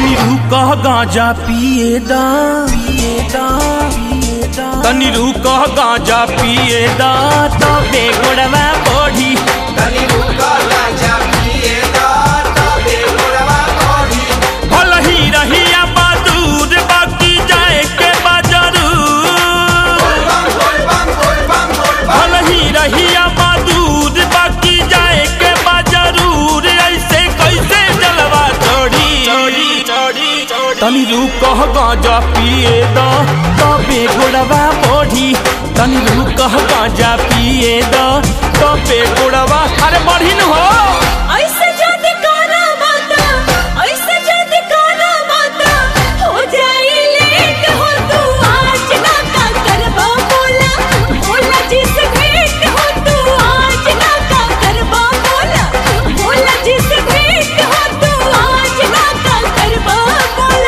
तनी रुकह गांजा पिए दा पिए दा तनी रुकह गांजा पिए दा तबे गोड़वा बढ़ी तनी रुका गांजा पिए दा तबे गोड़वा बढ़ी भल ही रहिया बहादुर बाकी जाए के बाजारू बम बोल बम बोल बम बोल बम भल ही रहिया बहादुर बाकी जाए के बाजारूर ऐसे कैसे जलवा चढ़ी तनी रुकह गांजा पिए दा तबे गोड़वा बढ़ी तनी रुकह गांजा पिए दा तबे गोड़वा अरे बढ़ी न हो ऐसे जद काना माता ऐसे जद काना माता हो जाई लेट हो तू आज ना का करबा बोला बोला जिस भेंट हो तू आज ना का करबा बोला बोला जिस भेंट हो तू आज ना का करबा बोला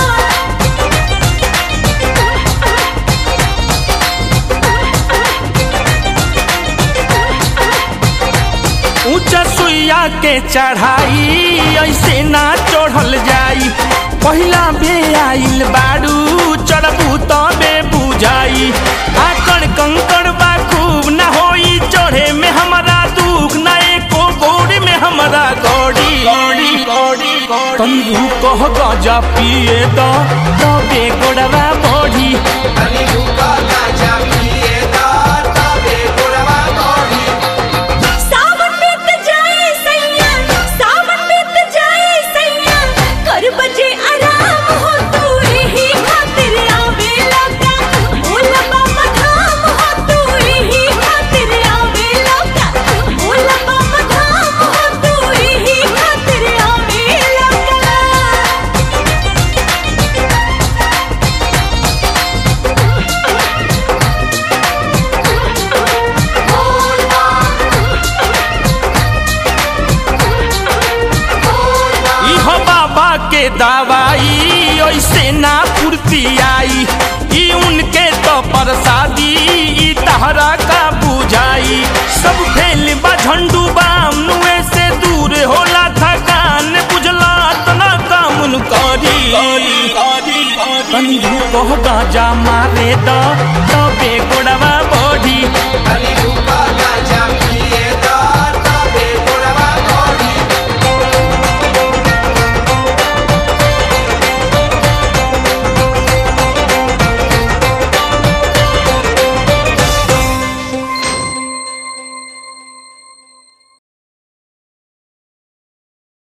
ऊंचा सुइया के चढ़ाई ऐसे ना चढ़ल जाई पहिला बे आइल बाड़ू चढ़बू तबे बुझाई आकड़ कंकड़ बा खूब ना होई चढ़े में हमारा दुख ना एको गोड़ी में हमारा गौड़ी तनी कह गजा पिए द तबे गोड़वा बढ़ी तनी रुका गांजा पिए दा तबे गोड़वा बढ़ी सावन बीत जाए सैया सावन बीत जाए सैया कर बजे आराम हो तू यही खातिर आवे लगा बोला बाबा धाम हो तू यही खातिर आवे लगा बोला बाबा धाम हो तू यही खातिर आवे लगा इह बाबा के दवाई ऐसे ना पूर्ति आई ई उनके तो प्रसादी ई तहरा का बुझाई सब फेल बा झंडू बाम नुए से दूर होला थकान बुझला तना कामुन करी तनी रूप गाजा मारे द तबे गोड़वा बढ़ी तनी